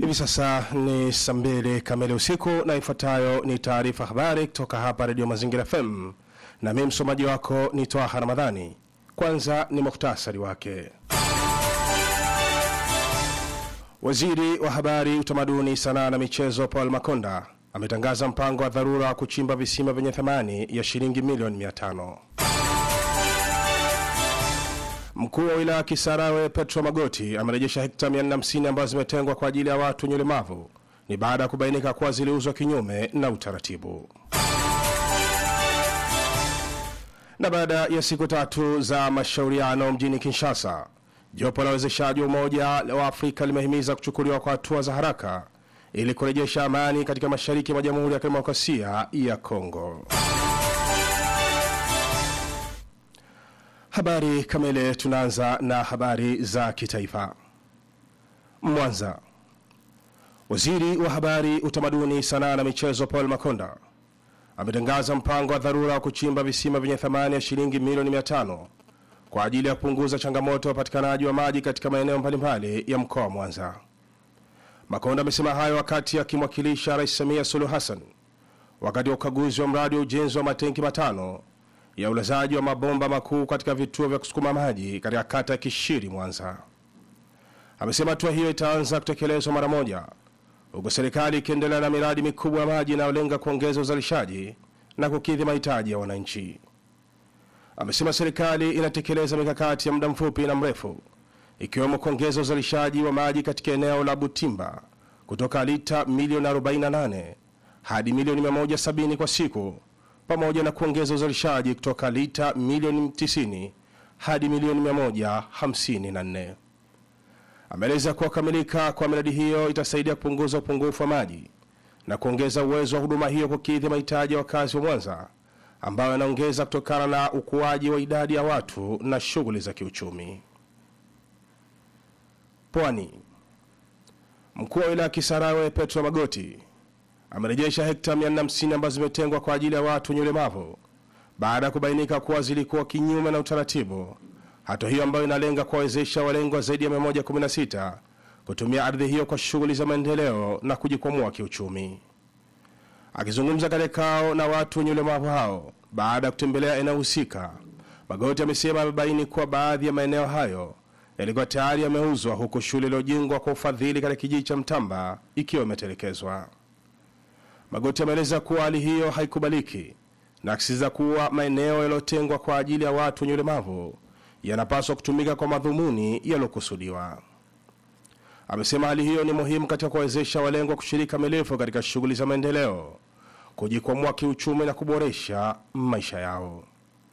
Hivi sasa ni saa mbili kamili usiku na ifuatayo ni taarifa habari kutoka hapa Redio Mazingira FM na mimi msomaji wako ni Twaha Ramadhani. Kwanza ni muhtasari wake. Waziri wa Habari, Utamaduni, Sanaa na Michezo Paul Makonda ametangaza mpango wa dharura wa kuchimba visima vyenye thamani ya shilingi milioni 500. Mkuu wa wilaya Kisarawe Petro Magoti amerejesha hekta 450 ambazo zimetengwa kwa ajili ya watu wenye ulemavu. Ni baada ya kubainika kuwa ziliuzwa kinyume na utaratibu. Na baada ya siku tatu za mashauriano mjini Kinshasa, jopo la wawezeshaji wa Umoja wa Afrika limehimiza kuchukuliwa kwa hatua za haraka ili kurejesha amani katika mashariki mwa Jamhuri ya Kidemokrasia ya Kongo. Habari kamili. Tunaanza na habari za kitaifa. Mwanza, waziri wa habari, utamaduni, sanaa na michezo Paul Makonda ametangaza mpango wa dharura wa kuchimba visima vyenye thamani ya shilingi milioni 500 kwa ajili ya kupunguza changamoto ya upatikanaji wa maji katika maeneo mbalimbali ya mkoa wa Mwanza. Makonda amesema hayo wakati akimwakilisha Rais Samia Suluhu Hassan wakati wa ukaguzi wa mradi wa ujenzi wa matenki matano ya ulazaji wa mabomba makuu katika vituo vya kusukuma maji katika kata ya Kishiri, Mwanza. Amesema hatua hiyo itaanza kutekelezwa mara moja, huku serikali ikiendelea na miradi mikubwa ya maji inayolenga kuongeza uzalishaji na kukidhi mahitaji ya wananchi. Amesema serikali inatekeleza mikakati ya muda mfupi na mrefu, ikiwemo kuongeza uzalishaji wa maji katika eneo la Butimba kutoka lita milioni 48 hadi milioni 170 kwa siku pamoja na kuongeza uzalishaji kutoka lita milioni 90 hadi milioni 154. Ameeleza kuwa kukamilika kwa miradi hiyo itasaidia kupunguza upungufu wa maji na kuongeza uwezo wa huduma hiyo kukidhi mahitaji ya wakazi wa Mwanza ambayo yanaongeza kutokana na ukuaji wa idadi ya watu na shughuli za kiuchumi. Pwani, mkuu wa wilaya Kisarawe Petro Magoti amerejesha hekta 450 ambazo zimetengwa kwa ajili ya watu wenye ulemavu baada ya kubainika kuwa zilikuwa kinyume na utaratibu. Hatua hiyo ambayo inalenga kuwawezesha walengwa zaidi ya 116 kutumia ardhi hiyo kwa shughuli za maendeleo na kujikwamua kiuchumi. Akizungumza katika kao na watu wenye ulemavu hao baada ya kutembelea eneo husika, Magoti amesema amebaini kuwa baadhi ya maeneo hayo yalikuwa tayari yameuzwa, huku shule iliyojengwa kwa ufadhili katika kijiji cha Mtamba ikiwa imetelekezwa. Magoti ameeleza kuwa hali hiyo haikubaliki na akisisitiza kuwa maeneo yaliyotengwa kwa ajili ya watu wenye ulemavu yanapaswa kutumika kwa madhumuni yaliyokusudiwa. Amesema hali hiyo ni muhimu katika kuwawezesha walengwa kushiriki kamilifu katika shughuli za maendeleo, kujikwamua kiuchumi na kuboresha maisha yao.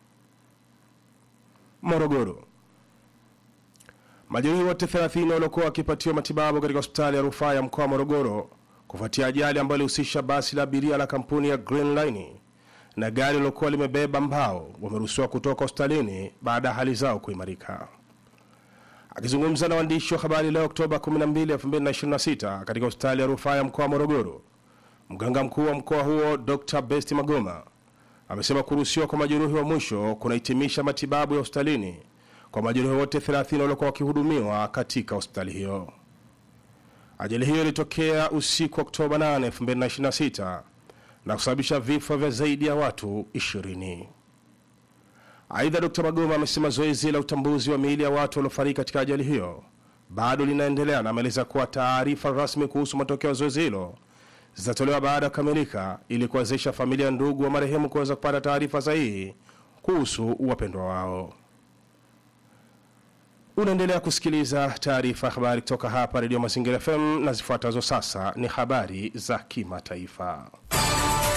Morogoro, majeruhi wote 30 waliokuwa wakipatiwa matibabu katika hospitali ya rufaa ya mkoa wa Morogoro kufuatia ajali ambayo ilihusisha basi la abiria la kampuni ya Green Line na gari lilokuwa limebeba mbao wameruhusiwa kutoka hospitalini baada ya hali zao kuimarika. Akizungumza na waandishi wa habari leo Oktoba 12, 2026 katika hospitali ya rufaa ya mkoa wa Morogoro, mganga mkuu wa mkoa huo Dr. Besti Magoma amesema kuruhusiwa kwa majeruhi wa mwisho kunahitimisha matibabu ya hospitalini kwa majeruhi wote 30 waliokuwa wakihudumiwa katika hospitali hiyo. Ajali hiyo ilitokea usiku wa Oktoba 8, 2026 na kusababisha vifo vya zaidi ya watu 20. Aidha, Dr. Magoma amesema zoezi la utambuzi wa miili ya watu waliofariki katika ajali hiyo bado linaendelea na ameeleza kuwa taarifa rasmi kuhusu matokeo ya zoezi hilo zitatolewa baada ya kukamilika ili kuwezesha familia ya ndugu wa marehemu kuweza kupata taarifa sahihi kuhusu wapendwa wao. Unaendelea kusikiliza taarifa ya habari kutoka hapa Redio Mazingira FM na zifuatazo sasa ni habari za kimataifa.